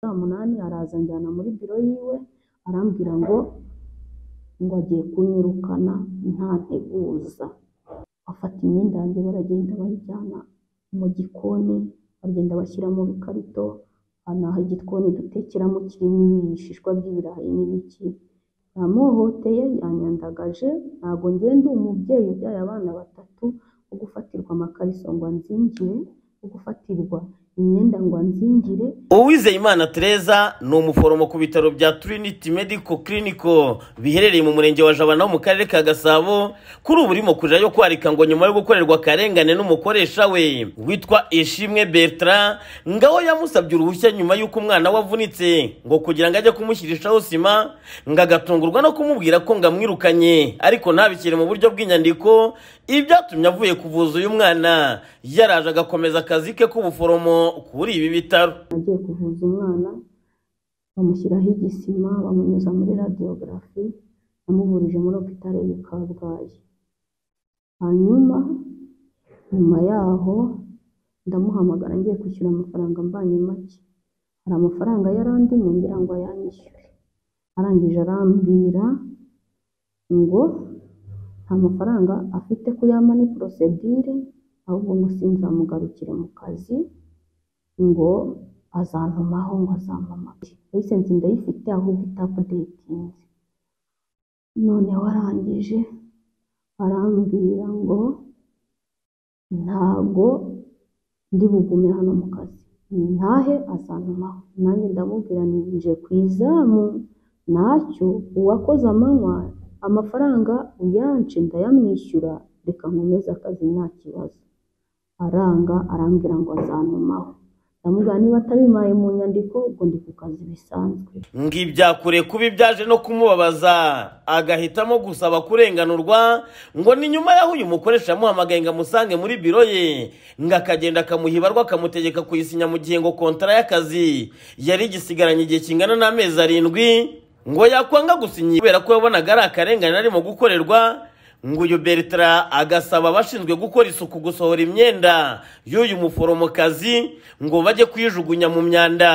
saa munani araza anjyana muri biro yiwe arambwira ngo ngo agiye kunyirukana nta nteguza, bafata imyenda yanjye baragenda bayijyana mu gikoni bagenda bashyira mu bikarito, naho igikoni dutekeramo kirimo ibishishwa by'ibirayi n'ibiki, yamuhohoteye yanyandagaje ntabwo njye ndi umubyeyi ubyaye abana batatu wo gufatirwa amakariso ngo anzingire, wo gufatirwa imyenda ngo anzingire. Uwizeyimana Tereza ni umuforomo ku bitaro bya Trinity Medical Clinic biherereye mu murenge wa Jabana ho mu karere ka Gasabo, kuri ubu urimo kurira yo kwarika ngo nyuma yo gukorerwa akarengane n'umukoresha we witwa Ishimwe Bertrand, ngaho yamusabye uruhushya nyuma y'uko umwana we avunitse ngo kugira ngo ajye kumushyirishaho sima, ngo agatungurwa no kumubwira ko ngamwirukanye ariko ntabishyire mu buryo bw'inyandiko, ibyatumye avuye kuvuza uyu mwana yaraje agakomeza akazi ke k'ubuforomo kuri ibi bitaro agiye kuvuza umwana bamushyiraho igisima bamunyuza muri radiyogarafi yamuvurije muri opitari y'i kabgayi hanyuma nyuma yaho ndamuhamagara ngiye kwishyura amafaranga mbanye make hari amafaranga yari andimo ngira ngo ayanyishyure arangije arambwira ngo nta mafaranga afite ko yama ni porosedire ahubwo ngo sinzamugarukire mu kazi ngo azantumaho ngo azampamage lisensi ndayifite ahubwo itapudetinze noneho arangije arambwira ngo ntago ndi bugume hano mu kazi ntahe azantumaho nanjye ndamubwira nje ku izamu nacyo uwakoze amanywa amafaranga uyance ndayamwishyura reka nkomeze akazi nta kibazo aranga arambwira ngo azantumaho ndamubwira niba atabimpaye mu nyandiko ubwo ndi ku kazi bisanzwe ngo ibyakure kubi byaje no kumubabaza agahitamo gusaba kurenganurwa ngo ni nyuma y'aho uyu mukoresha yamuhamagaye ngo amusange muri biro ye ngo akagenda akamuha ibarwa akamutegeka kuyisinya mu gihe ngo kontara y'akazi yari igisigaranye igihe kingana n'amezi arindwi ngo yakwanga gusinya kubera ko yabonaga ari akarengane arimo gukorerwa ngo uyu Bertrand agasaba abashinzwe gukora isuku gusohora imyenda y'uyu muforomokazi ngo bajye kuyijugunya mu myanda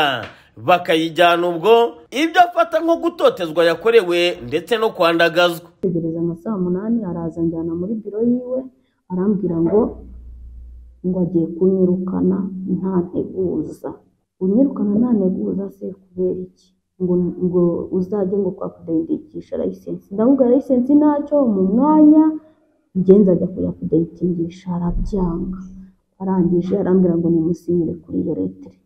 bakayijyana ubwo ibyo afata nko gutotezwa yakorewe ndetse no kwandagazwa tegereza nka saa munani araza anjyana muri biro yiwe arambwira ngo ngo agiye kunyirukana nta nteguza unyirukana nta nteguza se kubera iki ngo ngo uzajye ngo kwa kudayitingisha layisensi ndamubwira layisensi ntacyo mu mwanya ngenzi ajya kujya kudayitingisha arabyanga arangije arambwira ngo nimusinyire kuri iyo letire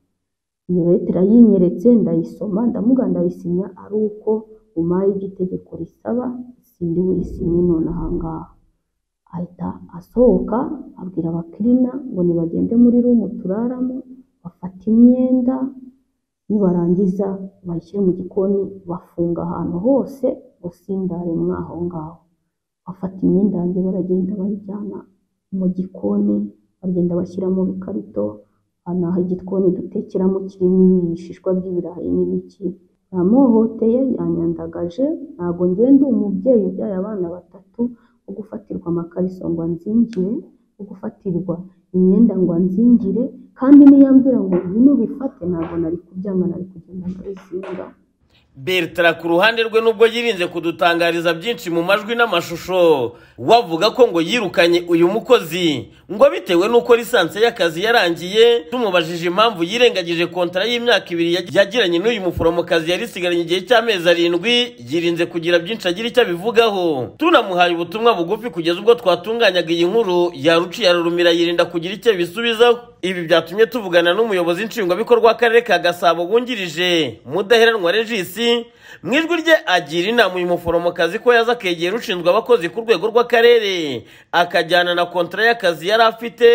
iyo letire yinyeretse ndayisoma ndamubwira ndayisinya ari uko umaye igitegeko risaba sindi buyisinye none ahangaha ahita asohoka abwira abakirina ngo nibagende muri rumu turaramo bafata imyenda nibarangiza bayishyire mu gikoni bafunga ahantu hose ngo sindare mwaho ngaho bafata imyenda yanjye baragenda bayijyana mu gikoni bagenda bashyira mu bikarito naho igikoni dutekeramo kirimo ibishishwa by'ibirayi n'ibiki yamuhohoteye yanyandagaje ntabwo njye ndi umubyeyi ubyaye abana batatu wo gufatirwa amakariso ngo anzingire wo gufatirwa imyenda ngo anzingire kandi niyambwira ngo bino bifate ntabwo nari kubyanga nari kugenda ndabizinga Bertrand ku ruhande rwe nubwo yirinze kudutangariza byinshi mu majwi n'amashusho wavuga ko ngo yirukanye uyu mukozi ngo bitewe n'uko lisansi y'akazi yarangiye tumubajije impamvu yirengagije kontara y'imyaka ibiri yagiranye n'uyu muforomokazi yari isigaranye igihe cy'amezi arindwi yirinze kugira byinshi agira icyo abivugaho tunamuhaye ubutumwa bugufi kugeza ubwo twatunganyaga iyi nkuru yaruciye ararumira yirinda kugira icyo bisubizaho ibi byatumye tuvugana n'umuyobozi nshingwabikorwa w'akarere ka gasabo wungirije mudaheranwa regisi mu ijwi rye agira inama uyu muforomokazi ko yaza akegera ushinzwe abakozi ku rwego rw'akarere akajyana na kontara y'akazi yari afite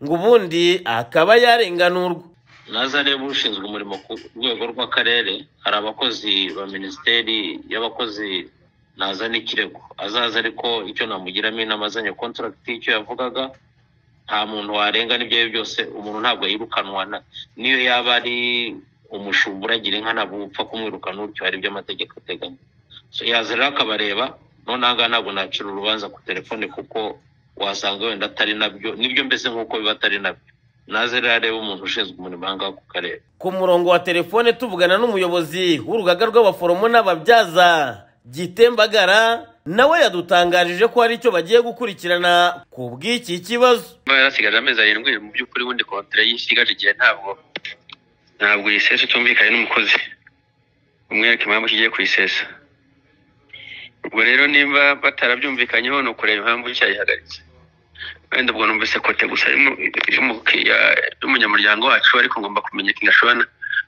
ngo ubundi akaba yarenganurwa naza areba ushinzwe umurimo ku rwego rw'akarere hari abakozi ba minisiteri y'abakozi naza n'ikirego azaza ariko icyo namugiramo inama azanye kontaragiti y'icyo yavugaga nta muntu warengana ibyo ari byo byose umuntu ntabwo yirukanwa niyo yaba ari umushumba uragira inka ntabwo upfa kumwirukana utyo hari ibyo amategeko ateganya yaza rero akabareba noneho ngaha ntabwo nacira urubanza ku telefone kuko wasanga wenda atari nabyo nibyo mbese nk'uko biba atari nabyo naze rero arebe umuntu ushinzwe umurimo aha ngaha ku karere ku murongo wa telefone tuvugana n'umuyobozi w'urugaga rw'abaforomo n'ababyaza gitembagara nawe yadutangarije ko hari icyo bagiye gukurikirana ku bw'iki kibazo niba yarasigaje amezi arindwi mu by'ukuri wundi kontara yisigaje igihe ntabwo ntabwo uyisesa utumvikanye n'umukozi umwereka impamvu kigiye kuyisesa ubwo rero nimba batarabyumvikanyeho ni ukureba impamvu cyayihagaritse wenda ubwo numvise kote gusa y'umu- y'umukiriya y'umunyamuryango wacu ariko ngomba kumenya ikintu ashobora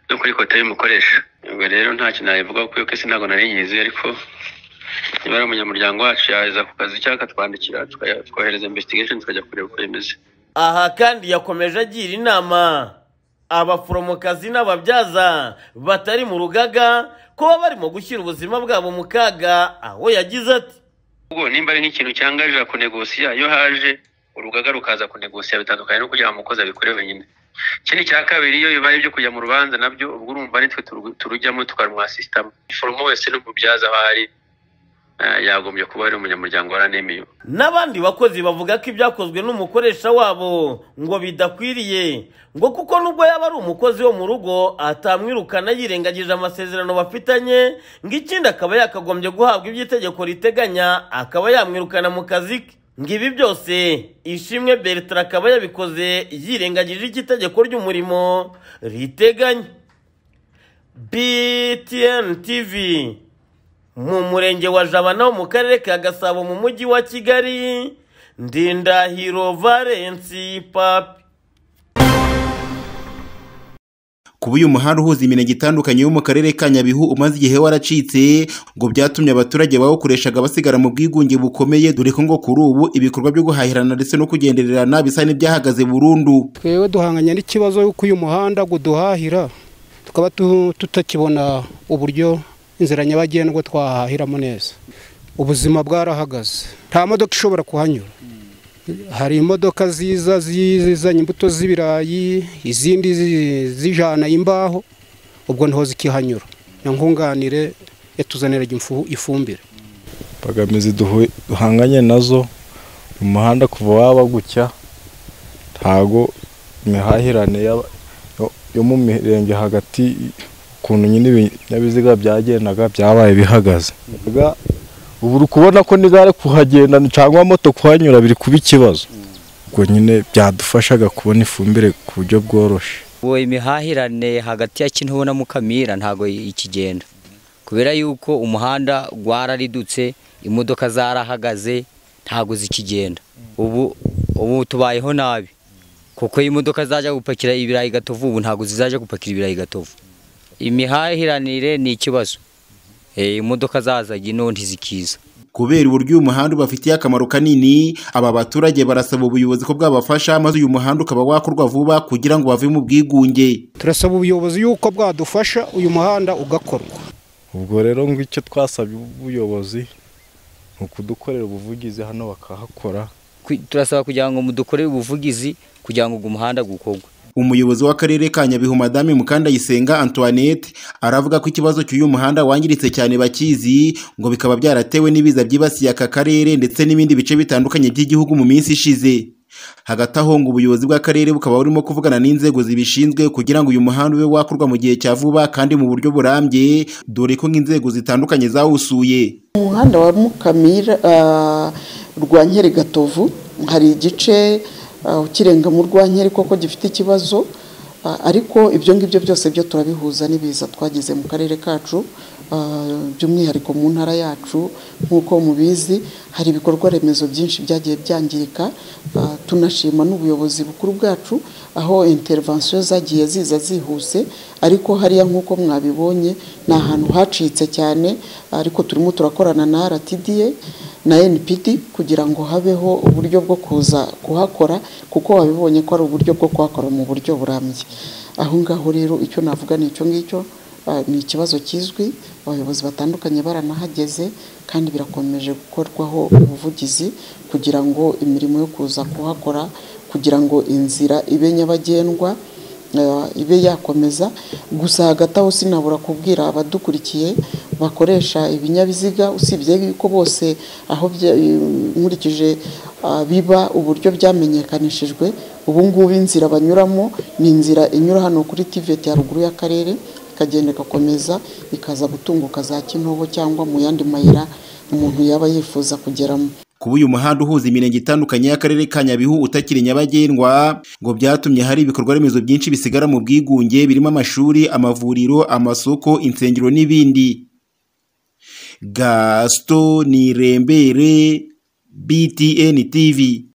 no kuri kote y'umukoresha ubwo rero nta kintu nabivugaho kuko iyo kese ntabwo nari nyizi ariko niba ari umunyamuryango wacu yaza ku kazi cyangwa akatwandikira tukaya- twohereza investigation tukajya kureba uko bimeze aha kandi yakomeje agira inama abaforomokazi n'ababyaza batari mu rugaga kuba barimo gushyira ubuzima bwabo mu kaga aho yagize ati ubwo nimba ari nk'ikintu cyangarira kunegosiya iyo haje urugaga rukaza kunegosiya bitandukanye no kugira ngo umukozi abikore wenyine ikindi cya kabiri iyo bibaye ibyo kujya mu rubanza nabyo ubwo urumva nitwe turu- turujyamo tukarwasisitamo foromo wese n'umubyaza aho ari eh, yagombye kuba ari umunyamuryango wa ranemiyo n'abandi bakozi bavuga ko ibyakozwe n'umukoresha wabo ngo bidakwiriye ngo kuko nubwo yaba ari umukozi wo mu rugo atamwirukana yirengagije amasezerano bafitanye ngo ikindi akaba yakagombye guhabwa ibyo itegeko riteganya akaba yamwirukana mu kazi ke ngo ibi byose ishimwe bertrand akaba yabikoze yirengagije icyo itegeko ry'umurimo riteganya btn tv mu murenge wa jabana wo mu karere ka gasabo mu mujyi wa kigali ndindahiro valensi papi kuba uyu muhanda uhuza iminege itandukanye yo mu karere ka nyabihu umaze igihe waracitse ngo byatumye abaturage bawukoreshaga basigara mu bwigunge bukomeye dore ko ngo kuri ubu ibikorwa byo guhahirana ndetse no kugendererana bisa n'ibyahagaze burundu twebwe duhanganye n'ikibazo y'uko uyu muhanda uduhahira tukaba tu- tutakibona uburyo inzira nyabagendwa twahahiramo neza ubuzima bwarahagaze nta modoka ishobora kuhanyura hari imodoka ziza zizanye imbuto z'ibirayi izindi zi- zijana imbaho ubwo ntaho zikihanyura na nkunganire yatuzaniraga imfu- ifumbire imbogamizi duhu- duhanganye nazo mu muhanda kuva waba gucya ntago imihahirane y'aba- yo- yo mu mirenge hagati ukuntu nyine ibinyabiziga byagendaga byabaye bihagaze Mbega ubu uri kubona ko n'igare kuhagenda cyangwa moto kuhanyura biri kuba ikibazo ubwo nyine byadufashaga kubona ifumbire ku buryo bworoshye uwo imihahirane hagati ya kintubu na mukamira ntago ikigenda kubera yuko umuhanda gwararidutse imodoka zarahagaze ntago zikigenda ubu ubu tubayeho nabi kuko imodoka zajya gupakira ibirayi gatovu ubu ntago zizaje gupakira ibirayi gatovu imihahiranire ni ikibazo Eh, imodoka zazaga ino ntizikiza kubera uburyo uyu muhanda ubafitiye akamaro kanini aba baturage barasaba ubuyobozi ko bwabafasha maze uyu muhanda ukaba wakorwa vuba kugira ngo bave mu bwigunge turasaba ubuyobozi yuko bwadufasha uyu muhanda ugakorwa ubwo rero ngo icyo twasabye ubuyobozi ni ukudukorera ubuvugizi hano bakahakora Ku- turasaba kugira ngo mudukorere ubuvugizi kugira ngo ugu muhanda gukorwe umuyobozi w'akarere ka nyabihu madame mukandayisenga antoinette aravuga ko ikibazo cy'uyu muhanda wangiritse cyane bakizi ngo bikaba byaratewe n'ibiza byibasiye aka karere ndetse n'ibindi bice bitandukanye by'igihugu mu minsi ishize hagati aho ngo ubuyobozi bw'akarere bukaba burimo kuvugana n'inzego zibishinzwe kugira ngo uyu muhanda ube wakorwa mu gihe cya vuba kandi mu buryo burambye dore ko nk'inzego zitandukanye zawusuye umuhanda wa mukamira ah, rwa nkeri gatovu hari igice ah, ukirenga mu rwa nkeri koko gifite ikibazo ah, ariko ibyo ngibyo byose byo turabihuza n'ibiza twagize mu karere kacu ah, by'umwihariko mu ntara yacu nk'uko mubizi hari ibikorwa remezo byinshi byagiye byangirika ah, tunashima n'ubuyobozi bukuru bwacu aho intervention zagiye ziza zihuse ariko hariya nk'uko mwabibonye ni ahantu hacitse cyane ariko turimo turakorana na RTDA na NPD kugira ngo habeho uburyo bwo kuza kuhakora kuko wabibonye ko ari uburyo bwo kuhakora mu buryo burambye aho ngaho rero icyo navuga ni icyo ngicyo ah, ni ikibazo kizwi abayobozi batandukanye baranahageze kandi birakomeje gukorwaho ubuvugizi kugira ngo imirimo yo kuza kuhakora kugira ngo inzira ibe nyabagendwa eh, ibe yakomeza gusa hagati aho sinabura kubwira abadukurikiye bakoresha ibinyabiziga usibye yuko bose aho bya- eh, nkurikije ah, biba uburyo byamenyekanishijwe ubu ngubu inzira banyuramo ni inzira inyura hano kuri tiveti ya ruguru y'akarere ikagenda igakomeza ikaza gutunguka za kintobo cyangwa mu yandi mayira umuntu yaba yifuza kugeramo kuba uyu muhanda uhuza imirenge itandukanye y'akarere ka nyabihu utakiri nyabagendwa ngo byatumye hari ibikorwa remezo byinshi bisigara mu bwigunge birimo amashuri amavuriro amasoko insengero n'ibindi gasito nirembere btn tv